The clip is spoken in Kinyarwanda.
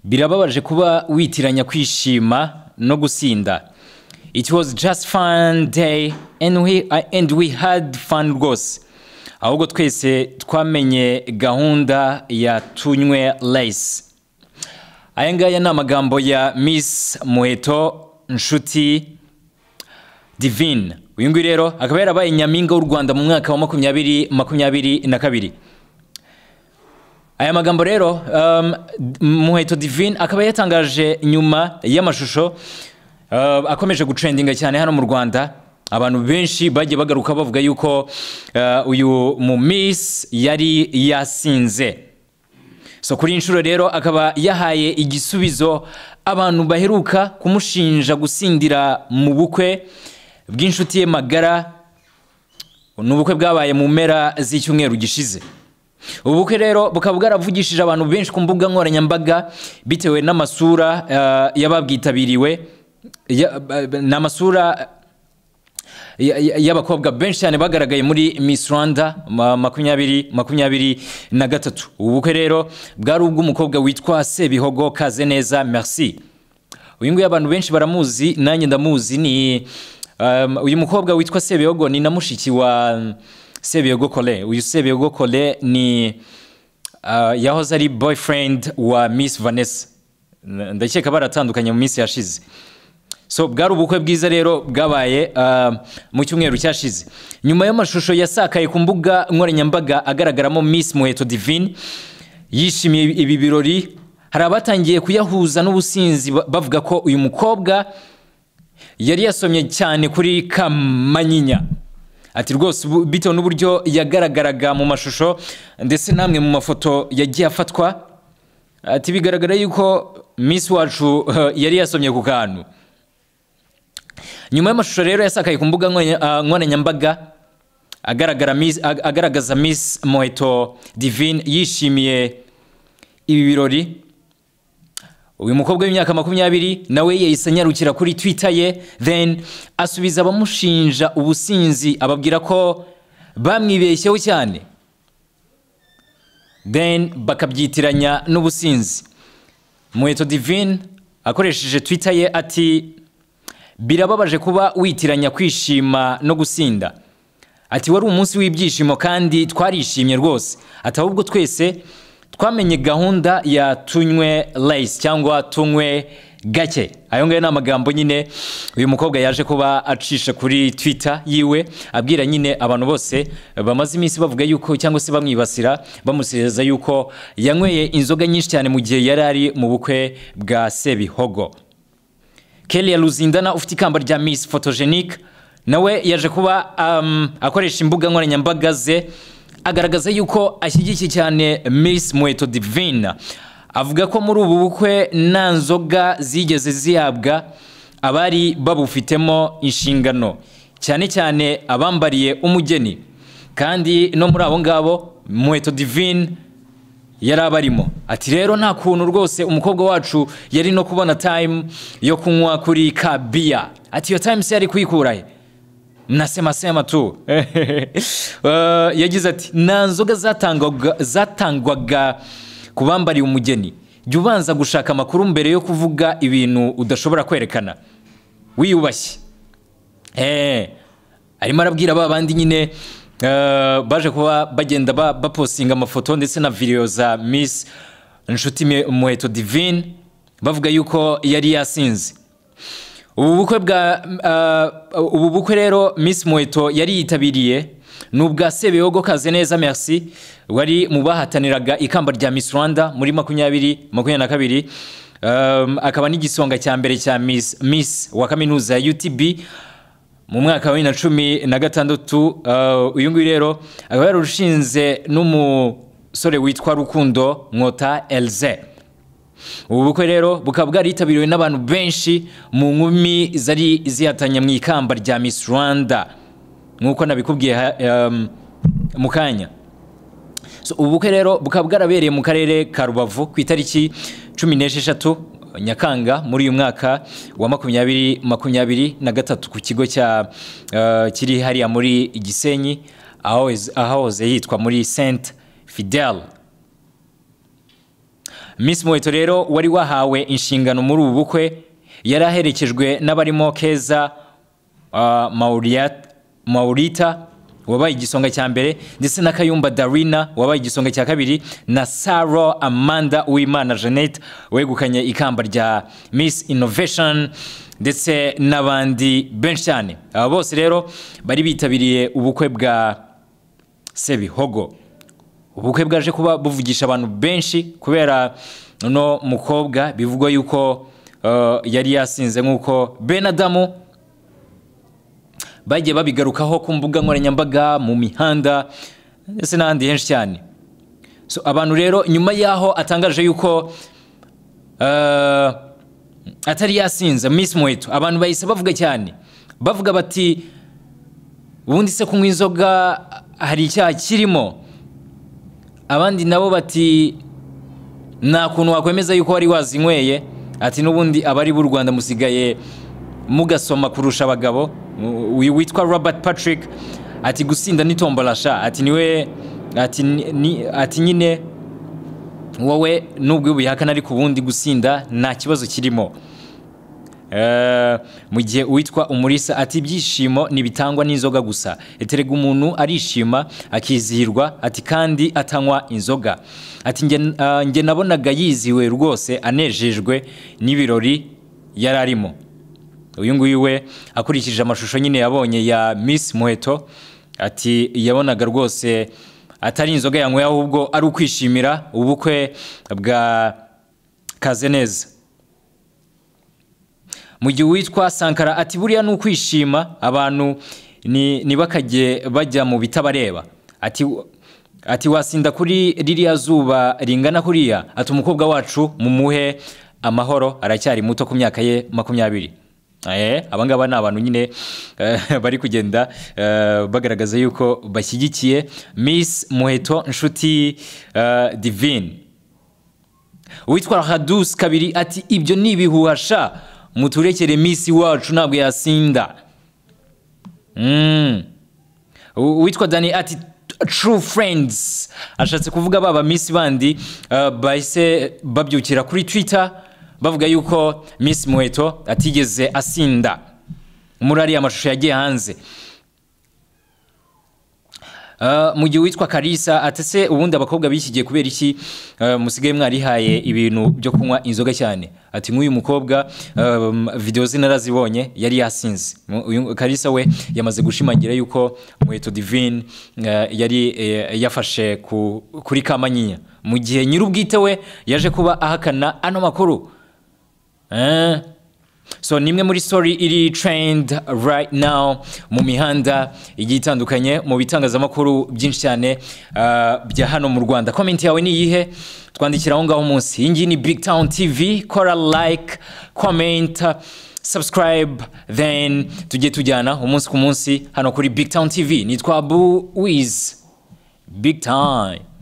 birababaje kuba witiranya kwishima no gusinda it was just fun day and we, and we had fun rwose ahubwo twese twamenye gahunda ya tunywe reyisi aya ngaya ni amagambo ya miss muheto nshuti divine uyu nguyu rero akaba yarabaye nyampinga w'u rwanda mu mwaka wa makumyabiri makumyabiri na kabiri aya magambo rero muheto divine akaba yatangaje nyuma y'amashusho akomeje gucendinga cyane hano mu rwanda abantu benshi bagiye bagaruka bavuga yuko uyu mu miss yari yasinze so kuri inshuro rero akaba yahaye igisubizo abantu baheruka kumushinja gusindira mu bukwe bw'inshuti ye magara ni ubukwe bwabaye mu mpera z'icyumweru gishize ubu bukwe rero bukaba bwaravugishije abantu benshi ku mbuga nkoranyambaga bitewe n'amasura y'ababwitabiriwe ni amasura y'abakobwa benshi cyane bagaragaye muri Miss Rwanda makumyabiri makumyabiri na gatatu ubu bukwe rero bwari ubw'umukobwa witwa sebihogo kaze neza merci uyu nguyu abantu benshi baramuzi nanjye ndamuzi ni uyu mukobwa witwa sebihogo ni na mushiki wa sebihogo kore uyu sebihogo kore ni yahoze ari boyfriend wa Miss Vanessa ndakeka baratandukanye mu minsi yashize so bwari ubukwe bwiza rero bwabaye mu cyumweru cyashize nyuma y'amashusho yasakaye ku mbuga nkoranyambaga agaragaramo miss muheto divine yishimiye ibi birori hari abatangiye kuyahuza n'ubusinzi bavuga ko uyu mukobwa yari yasomye cyane kuri kamanyinya ati rwose bitewe n'uburyo yagaragaraga mu mashusho ndetse n'amwe mu mafoto yagiye afatwa ati bigaragara yuko miss wacu yari yasomye ku kantu nyuma y'amashusho rero yasakaye ku mbuga nkoranyambaga agaragaza miss muheto divine yishimiye ibi birori uyu mukobwa w'imyaka makumyabiri nawe yahise anyarukira kuri twita ye then asubiza abamushinja ubusinzi ababwira ko bamwibeshyeho cyane then bakabyitiranya n'ubusinzi muheto divine akoresheje twita ye ati birababaje kuba witiranya kwishima no gusinda ati wari umunsi w'ibyishimo kandi twarishimye rwose ati ahubwo twese twamenye gahunda ya tunywe reyisi cyangwa tunywe gake ayo ngayo ni amagambo nyine uyu mukobwa yaje kuba acisha kuri twita yiwe abwira nyine abantu bose bamaze iminsi bavuga yuko cyangwa se bamwibasira bamusezeza yuko yanyweye inzoga nyinshi cyane mu gihe yari ari mu bukwe bwa sebihogo kelly ruzindana ufite ikamba rya miss photogenic nawe yaje kuba akoresha imbuga nkoranyambaga ze agaragaza yuko ashyigikiye cyane miss muheto divine avuga ko muri ubu bukwe nta nzoga zigeze zihabwa abari babufitemo inshingano cyane cyane abambariye umugeni kandi no muri abo ngabo muheto divine yari abarimo ati rero nta kuntu rwose umukobwa wacu yari no kubona tayimu yo kunywa kuri ka biya ati iyo tayimu se yari kuyikura he na semasema tu yagize ati nta nzoga zatangwaga ku bambariye umugeni jya ubanza gushaka amakuru mbere yo kuvuga ibintu udashobora kwerekana wiyubashye arimo arabwira ba bandi nyine baje kuba bagenda baposinga amafoto ndetse na videwo za miss inshuti muheto divine bavuga yuko yari yasinze ubu bukwe bwa ubu bukwe rero miss muheto yari yitabiriye ni ubwa sebeyogo kaze neza merci wari mu bahataniraga ikamba rya miss rwanda muri makumyabiri makumyabiri na kabiri akaba n'igisonga cya mbere cya miss miss wa kaminuza ya utb mu mwaka wa bibiri na cumi na gatandatu uyu nguyu rero akaba yarushinze n'umusore witwa rukundo nkota elze ubu bukwe rero bukaba bwaritabiriwe n'abantu benshi mu nkumi zari zihatanye mu ikamba rya miss rwanda nk'uko nabikubwiye mu kanya ubu bukwe rero bukaba bwarabereye mu karere ka rubavu ku itariki cumi n'esheshatu nyakanga muri uyu mwaka wa makumyabiri makumyabiri na gatatu ku kigo cya kiri hariya muri gisenyi ahahoze yitwa muri senti fidel miss muheto rero wari wahawe inshingano muri ubu bukwe yari aherekejwe n'abarimo keza ah, Mauriat- maurita wabaye igisonga cya mbere ndetse na kayumba darina wabaye igisonga cya kabiri na saro amanda uwimana jeannette wegukanye ikamba rya miss innovation ndetse n'abandi benshi cyane aba bose rero bari bitabiriye ubukwe bwa sebihogo ubukwe bwaje kuba buvugisha abantu benshi kubera uno mukobwa bivugwa yuko eh, yari yasinze nk'uko benadamu bagiye babigarukaho ku mbuga nkoranyambaga mu mihanda ndetse n'ahandi henshi cyane so abantu rero nyuma y'aho atangaje yuko eh, atari yasinze miss muheto abantu bahise bavuga cyane bavuga bati ubundi se kunywa inzoga hari icyaha kirimo abandi nabo bati nta kuntu wakwemeza yuko wari wazinyweye ati n'ubundi abari b'u rwanda musigaye mugasoma kurusha abagabo Uyu witwa robert patrick ati gusinda ni tombolasha ati niwe ati ni- ni- ati nyine wowe nubwo ubihakana ariko ubundi gusinda nta kibazo kirimo Eh, mu gihe uwitwa umurisa ati ibyishimo ntibitangwa n'inzoga gusa eterega umuntu arishima akizihirwa ati kandi atanywa inzoga ati "Nge- ah, njye nabonaga yiziwe rwose anejejwe n'ibirori yari arimo uyu nguyu we akurikije amashusho nyine yabonye ya miss muheto ati yabonaga rwose atari inzoga yanyweye ahubwo ari ukwishimira ubukwe bwa kazeneza mu gihe uwitwa sankara ati buriya ni ukwishima abantu ni- ntibakajye bajya mu bitabareba ati ati wasinda kuri ririya zuba ringana kuriya ati umukobwa wacu mumuhe amahoro aracyari muto ku myaka ye makumyabiri Eh, aba ngaba ni abantu nyine eh, bari kugenda eh, bagaragaza yuko bashyigikiye miss muheto nshuti eh, divine uwitwa hadusi kabiri ati ibyo ni ibihuhasha muturekere minsi wacu ntabwo yasinda Mm. U- uwitwa dani ati true friends ashatse kuvuga baba miss bandi uh, bahise babyukira kuri twitter bavuga yuko miss muheto atigeze asinda muri ariya mashusho yagiye hanze Uh, mu gihe witwa karisa atese ubundi abakobwa bikigiye kubera iki uh, musigaye mwarihaye ibintu byo kunywa inzoga cyane ati nk'uyu mukobwa um, video ze narazibonye yari yasinze Mu- uyu- karisa we yamaze gushimangira yuko muheto divine uh, yari eh, yafashe ku, kuri kamanyinya mu gihe nyirubwite we yaje kuba ahakana ano makuru Eh. so ni imwe muri story iri trend right now mu mihanda igiye itandukanye mu bitangazamakuru byinshi cyane uh, bya hano mu rwanda comment yawe ni iyihe twandikira aho ngaho munsi iyi ngiyi ni big town tv kora like comment subscribe then tujye tujyana umunsi ku munsi hano kuri big town tv nitwa bu wiz big time